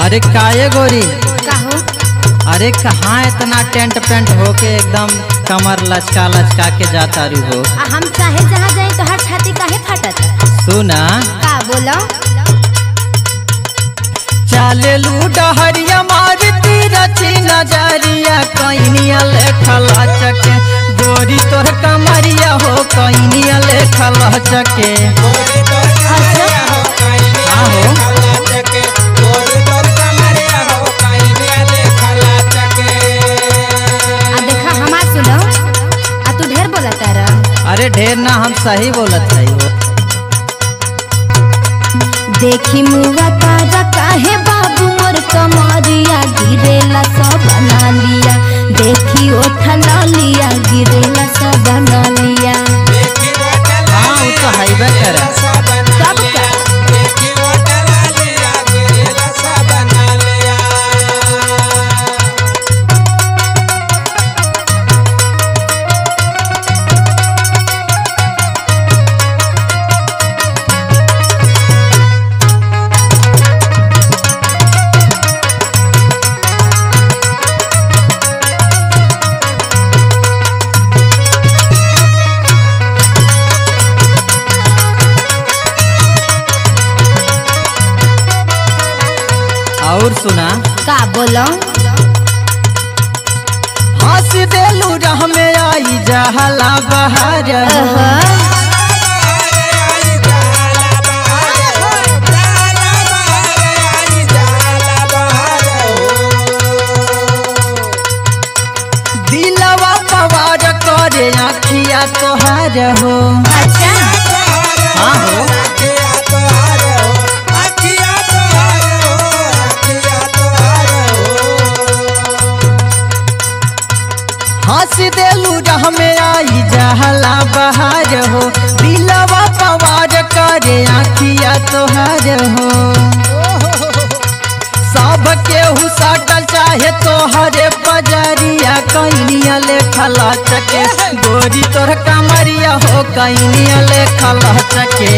अरे काये गोरी काहो अरे कहाँ इतना टेंट पेंट होके एकदम कमर लचका लचका के जाता रू हो आ हम चाहे जहाँ जाए तो हर छाती काहे फटत सुना का बोलो चाले लू डहरिया मारती रची नजरिया कैनिया लेखला चके गोरी तोर कमरिया हो कैनिया लेखला चके आहो आ देखा हमार सुनो आ तू ढेर बोला तारा अरे ढेर ना हम सही बोलत है हो देखी मुआ तारा काहे बाबू मोर कमरिया गिरेला सब बना लिया देखी ओठा लिया गिरेला सब बना लिया हाँ वो तो हैबे करे सब का और सुना का बोलो हंस देलू रह में आई जहला बहार ओहो दिलवा पवार करे आखिया तोहार हो अच्छा हाँ हो हंस देलू रह में आई जहला बहार हो दिलवा पवार करे आखिया तोहार हो सब केहू साटल चाहे तोहरे बजरिया कैनिया लेखला चके गोरी तोर कमरिया हो कैनिया लेखला चके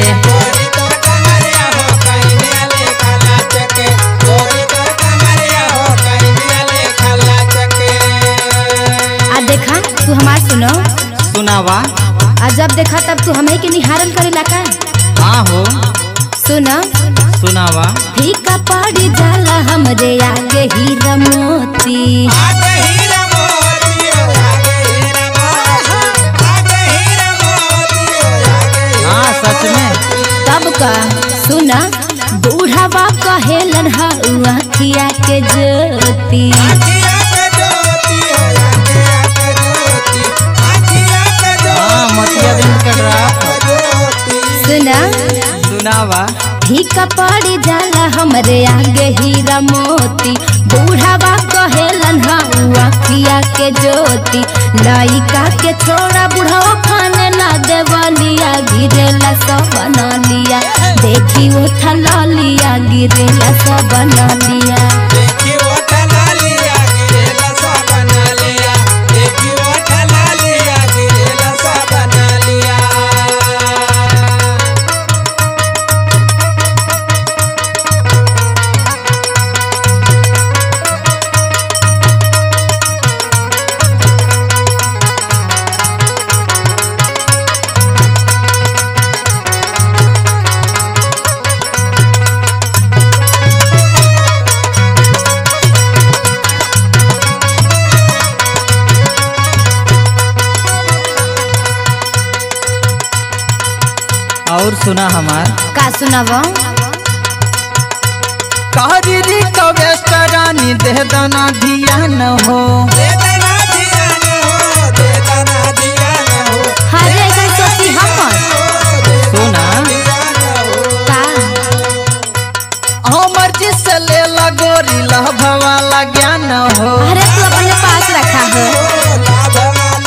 आ देखा तू हमार सुनो सुनावा आ जब देखा तब तू हमें के निहारल करेला का हाँ हो सुनो सुनावा फीका पड़ी जाला हमरे आगे हीरा मोती हाँ सच में तब का सुना बूढ़ावा कहेलन हउआ खिया के ज्योति हाँ मतिया दिन के ड्राफ सुना सुनावा फीका पड़ी जाला हमरे आगे हीरा मोती बूढ़ावा कहेलन हउआ खिया के ज्योति लइका के छोड़ा बुढ़ावा खाने ना देवलिया गिरेला सब बना लिया देखी उठा लिया गिरेला सब बना लिया और सुना हमार का सुनाबो कहरी कवेस्ट रानी दे दना धियान हो हरे ऐसा सोची हमर सुना का हमर जिस ले लगोरी लभवाला ज्ञान हो अरे तू अपने पास रखा हो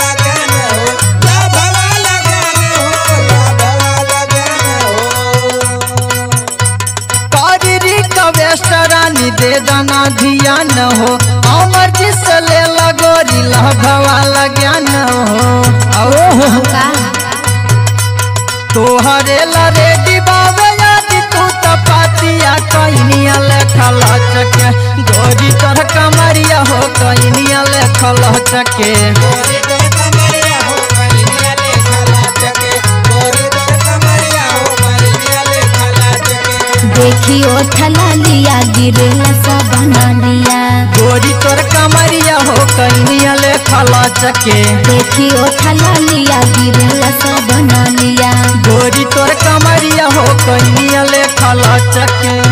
कहरी कवेस्ट रानी दे दना धियान हो हमर जिस ले लगोरी लभवाला ज्ञान हो ओहो का तोहरे ला रेडी बाबे यादी तू त पाती कमरिया कैनिया लेखा लचके गोरी तोर कमरिया हो कैनिया लेखा लचके देखियो ठलालिया गिरेला सब बना लिया गोरी तोर कमरिया हो कैनिया लेखा लचके देखियो ठलालिया गिरेला सब बना लिया गोरी तोर कमरिया हो कैनिया लेखा लचके